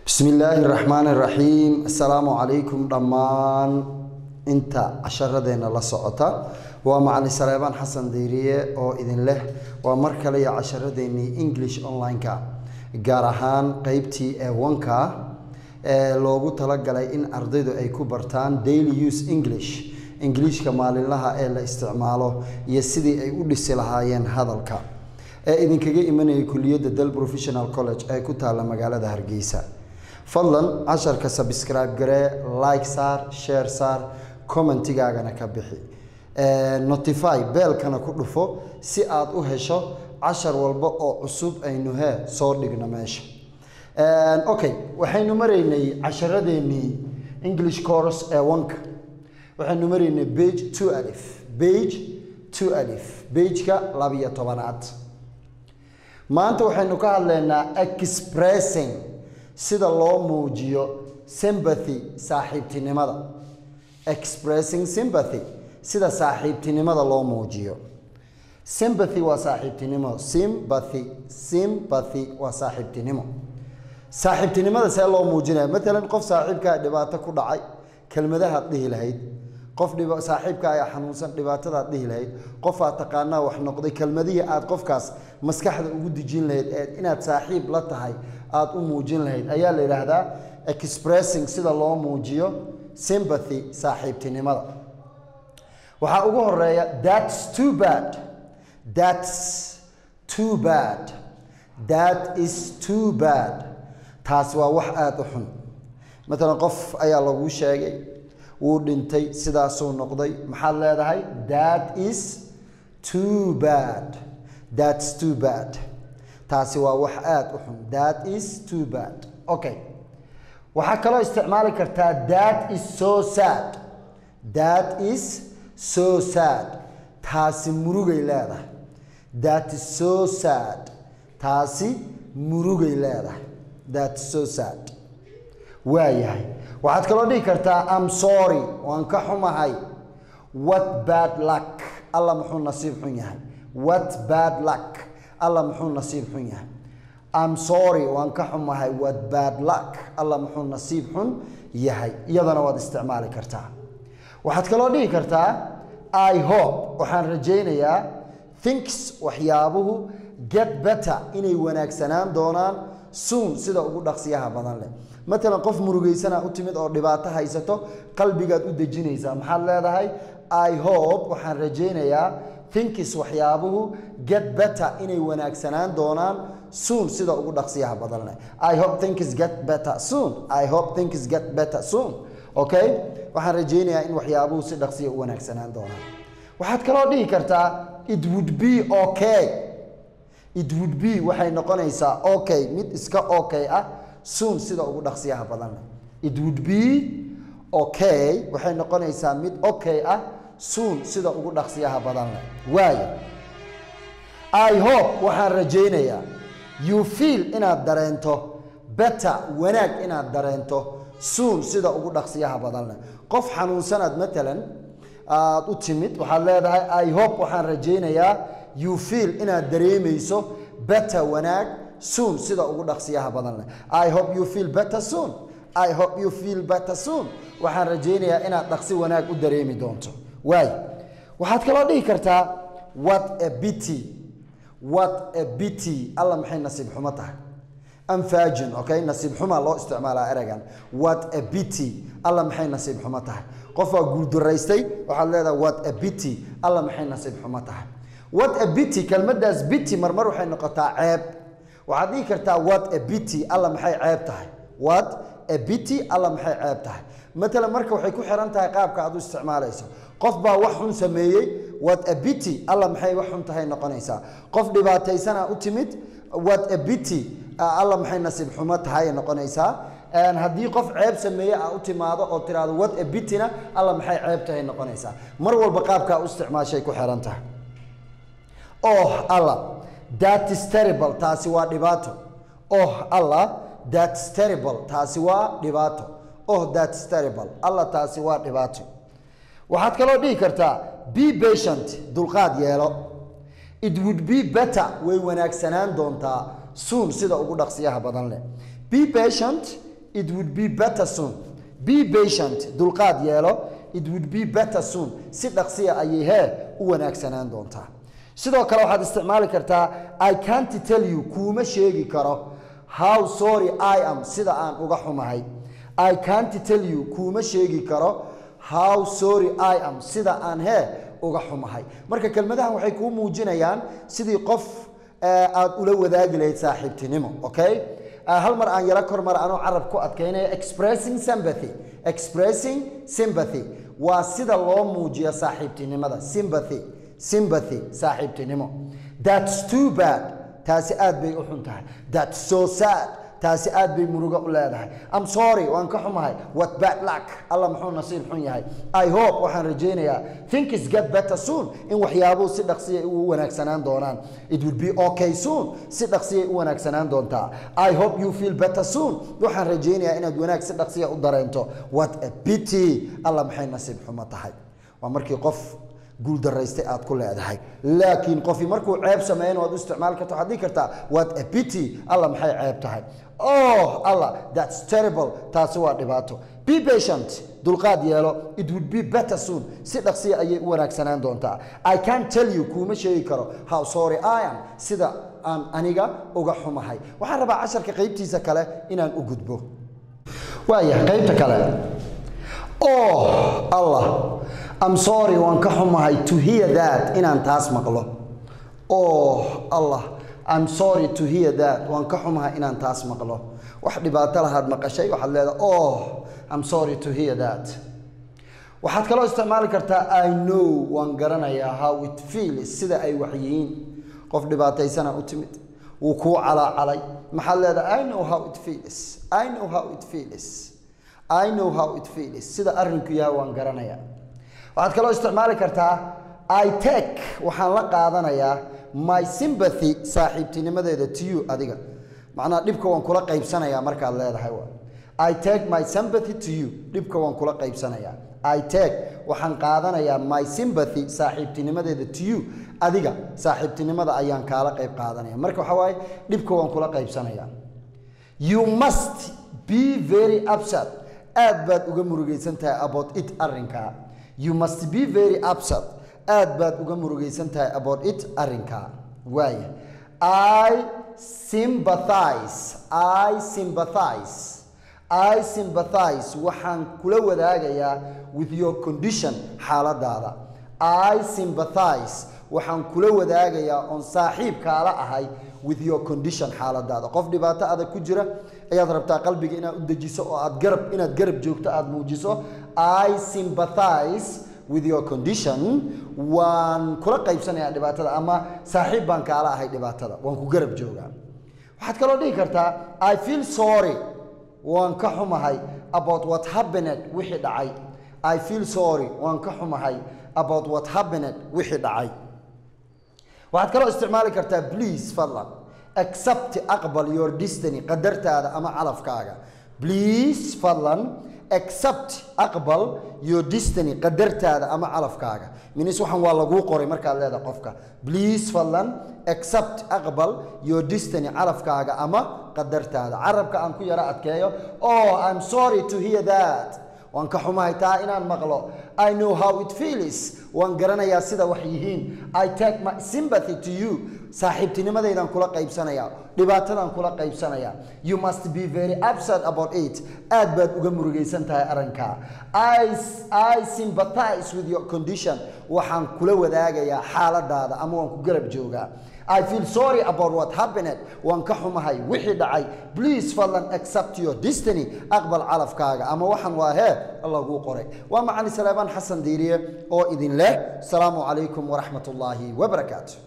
bismi illaahi raxmaan raxiim assalaamu calaykum dhammaan inta casharadeenna la socota waa macalin saleebaan xasan diiriye oo idin leh waa mar kale iyo casharadeenii english online-ka gaar ahaan qeybtii ee wanka ee loogu talagalay in ardaydu ay ku bartaan daily use english ingiliishka maalinlaha ee la isticmaalo iyo sidii ay u dhisi lahaayeen hadalka ee idinkaga imanayay kuliyadda del professional college ee ku taalla magaalada hargeysa fadlan casharka sabscribe garee like saar share saar commentigaagana ka bixi notify beelkana ku dhufo si aad u hesho cashar walba oo cusub aynu hee soo dhigno meesha okay waxaynu maraynay casharadeenii english course ee wanka waxaynu maraynay bage two alif bage two alif bageka labiyo tobanaad maanta waxaynu ka hadlaynaa expressing sida loo muujiyo sympathy saaxiibtinimada expressing sympathy sida saaxiibtinimada loo muujiyo sympathy waa saaxiibtinimo sympathy sympathy waa saaxiibtinimo saaxiibtinimada see loo muujinaya matalan qof saaxiibkaa dhibaato ku dhacay kelmadahaad dhihi lahayd qof saaxiibka ayaa xanuunsan dhibaatadaad dhihi lahayd qofaad taqaanaa wax noqday kelmadihii aad qofkaas maskaxda ugu dejin lahayd ee inaad saaxiib la tahay aad u muujin lahayd ayaa la yidhaahdaa expressing sida loo muujiyo sympathy saaxiibtinimada waxaa ugu horeeya thats too bad thats too bad that is too bad taas waa wax aada u xun matalan qof ayaa laguu sheegay wuu dhintay sidaasuu noqday maxaad leedahay that is too bad thats too bad taasi waa wax aada u xun that is too bad okay waxaa kaloo isticmaali kartaa that is so sad that is so sad taasi murugay leedahay that is so sad taasi murugay leedahay that is so sad waayahay waxaad kaloo dhihi kartaa am sorry waan ka xumahay what bad luck alla muxuu nasiib xun yahay what bad luck alla muxuu nasiib xun yahay am sorry waan ka xumahay what bad luck alla muxuu nasiib xun yahay iyadana waad isticmaali kartaa waxaad kaloo dhihi kartaa i hope waxaan rajaynayaa thinks waxyaabuhu get better inay wanaagsanaan doonaan soon sida ugu dhaqsiyaha badan leh matalan qof murugaysana u timid oo dhibaato haysato qalbigaad u dejinaysaa maxaad leedahay i hope waxaan rajaynayaa thinkis waxyaabuhu get better inay wanaagsanaan doonaan soon sida ugu dhaqsiyaha badan leh i hope thinkis get better soon i hope thinkis get better soon okay waxaan rajaynayaa in waxyaabuhu si dhaqsiya u wanaagsanaan doonaan waxaad kaloo dhihi kartaa it would be okay it would be waxay noqonaysaa okay mid iska okay ah soon sida ugu dhaqsiyaha badan leh it would be okay waxay noqonaysaa mid okay ah soon sida ugu dhaqsiyaha badan leh waayo i hope waxaan rajaynayaa you feel inaad dareento better wanaag inaad dareento soon sida ugu dhaqsiyaha badan leh qof xanuunsanaad matalan aad u timid waxaad leedahay i hope waxaan rajaynayaa you feel inaad dareemayso better wanaag soon sida ugu dhaqsiyaha badan leh i hope you feel better soon i hope you feel better soon waxaan rajaynayaa inaad dhaqsi wanaag u dareemi doonto waay waxaad kaloo dhihi kartaa what a bity what a bity alla maxay nasiib xumo tahay anfajin okay nasiib xumaa loo isticmaalaa ereygan what a bity alla maxay nasiib xumo tahay qof waa guuldaraystay waxaad leedahay what a bity alla maxay nasiib xumo tahay what a bity kelmadaas bity marmar waxay noqotaa ceeb waxaad dhihi kartaa what a bity alla maxay ceeb tahay what a bity alla maxay ceeb tahay matalan marka waxay ku xiran tahay qaabka aad u isticmaalayso qof baa wax xun sameeyey what a bity alla maxay wax xun tahay noqonaysaa qof dhibaataysana u timid what a bity alla maxay nasiib xumo tahay noqonaysaa haddii qof ceeb sameeye a u timaado oo tiraahdo what a bityna alla maxay ceeb tahay noqonaysaa mar walba qaabkaa u isticmaashay ku xiran tahay oh alla that is terrible taasi waa dhibaato oh alla that's terrible taasi waa dhibaato oh that's terrible alla taasi waa dhibaato waxaad kaloo dhihi kartaa be patient dulqaad yeelo it would be better way wanaagsanaan doontaa soon sida ugu dhaqsiyaha badan leh be patient it would be better soon be patient dulqaad yeelo it would be better soon si dhaqsiya ayay hee u wanaagsanaan doontaa sidoo kale waxaad isticmaali kartaa i can't tell you kuuma sheegi karo how sorry i am sida aan uga xumahay i can't tell you kuuma sheegi karo how sorry i am sida aan hee uga xumahay marka kelmadahan waxay kuu muujinayaan sidii qof aad ula wadaagi lahayd saaxiibtinimo okay hal mar aan yaro kor mar anoo carab ku adkaynaya expressing sympathy expressing sympathy waa sida loo muujiyo saaxiibtinimada sympathy sympathy saaxiibtinimo that's too bad taasi aad bay u xun tahay that's so sad taasi aad bay murugo u leedahay am sorry waan ka xumahay what bad luck alla muxuu nasiib xun yahay i hope waxaan rajaynayaa things get better soon in waxyaabuhu si dhaqsiya u wanaagsanaan doonaan it will be okay soon si dhaqsiyay u wanaagsanaan doontaa i hope you feel better soon waxaan rajaynayaa inaad wanaag si dhaqsiya u dareento what a pity alla maxay nasiib xumo tahay waa markii qof guuldaraystay aad ku leedahay laakiin qofi markuu ceeb sameeyan waad u isticmaali karta waxaad dhihi kartaa what a pity alla maxay ceeb tahay oh allah that's terrible taasi waa dhibaato be patient dulqaad yeelo it would be better soon si dhaqsiya ayay u wanaagsanaan doontaa i can't tell you kuuma sheegi karo how sorry i am sida aan aniga uga xumahay waxaan rabaa casharka qaybtiisa kale inaan u gudbo waaya qaybta kale oh allah I'm sorry waan ka xumahay to hear that inaan taas maqlo oh allah I'm sorry to hear that waan ka xumahay inaan taas maqlo wax dhibaato lahaad maqashay waxaad leedahay oh I'm sorry to hear that waxaad kaloo isticmaali kartaa I know waan garanayaa how it feels sida ay wax yihiin qof dhibaataysana u timid wuu kuu calaacalay maxaad leedahay I know how it feels I know how it feels I know how it feels sida arrinku yahay waan garanayaa waxaad kaloo isticmaali kartaa i take waxaan la qaadanayaa my sympathy saaxiibtinimadeeda to you adiga macnaha dhibka waan kula qaybsanayaa markaad leedahay wa i take my sympathy to you dhibka waan kula qaybsanayaa i take waxaan qaadanayaa my sympathy saaxiibtinimadeeda to you adiga saaxiibtinimada ayaan kaala qayb qaadanaya marka waxaa waaye dhibka waan kula qaybsanayaa you must be very upset aad baad uga murugaysan tahay about it arrinkaa you must be very upset aad baad uga murugaysan tahay about it arrinkaa waaya i sympathize i sympathize i sympathize waxaan kula wadaagayaa with your condition xaaladaada i sympathize waxaan kula wadaagayaa oon saaxiibkaala ahay with your condition xaaladaada qof dhibaato adag ku jira ayaad rabtaa qalbiga inaad u dejiso oo aad garab inaad garab joogto aad muujiso i sympathize with your condition waan kula qaybsanayaa dhibaatada ama saaxiib baan kaala ahay dhibaatada waan ku garab joogaa waxaad kaloo dhihi kartaa i feel sorry waan ka xumahay about what happened wixii dhacay i feel sorry waan ka xumahay about what happened wixii dhacay waxaad kaloo isticmaali kartaa please fadlan accept aqbal your destiny qadartaada ama calafkaaga please fadlan accept aqbal your destiny qadartaada ama calafkaaga minis waxaan waa laguu qoray markaad leedahay qofka please fadlan accept aqbal your destiny calafkaaga ama qadartaada carabka aan ku yaro adkeeyo oh i'm sorry to hear that waan ka xumahay taa inaan maqlo i know how it feels waan garanayaa sida wax yihiin i take my sympathy to you saaxiibtinimadaydan kula qaybsanayaa dhibaatadan kula qaybsanayaa you must be very upset about it aad baad uga murugaysan tahay arrinkaa I, i sympathize with your condition waxaan kula wadaagayaa xaaladaada ama waan ku garab joogaa I feel sorry about what happened waan ka xumahay wixii dhacay please fadlan accept your destiny aqbal calafkaaga ama waxaan waa hee laguu qoray waa macali saleebaan xasan diiriye oo idin leh asalaamu calaykum waraxmat ullaahi wabarakaatu